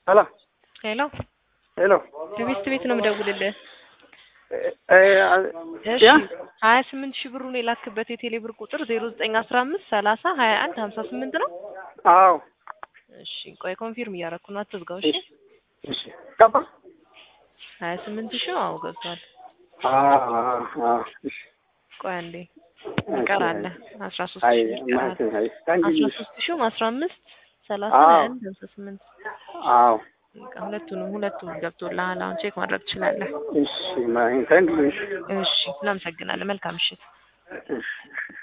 ሄሎ ሄሎ ሄሎ ትዕግስት ቤት ነው የምደውልልህ። እሺ ያ ሀያ ስምንት ሺህ ብሩን የላክበት የቴሌ ብር ቁጥር ዜሮ ዘጠኝ አስራ አምስት ሰላሳ ሀያ አንድ ሀምሳ ስምንት ነው። አዎ እሺ ቆይ ኮንፊርም እያደረኩ ነው፣ አትዝጋው። እሺ እሺ ገባ ሀያ ስምንት ሺህ አዎ ገብቷል። አዎ አዎ እሺ ቆይ አንዴ ይቀር አለ አስራ ሶስት አይ ሺህ ይቀራል። ማለት አይ ታንጂ አስራ ሶስት ሺህም አስራ አምስት ሰላሳ አዎ። ሀያ አንድ ሀምሳ ስምንት አዎ በቃ ሁለቱንም ሁለቱም ገብቶልሃል። አሁን ቼክ ማድረግ ትችላለህ። እሺ ማይ ታንጂ እሺ እናመሰግናለን። መልካም ምሽት። እሺ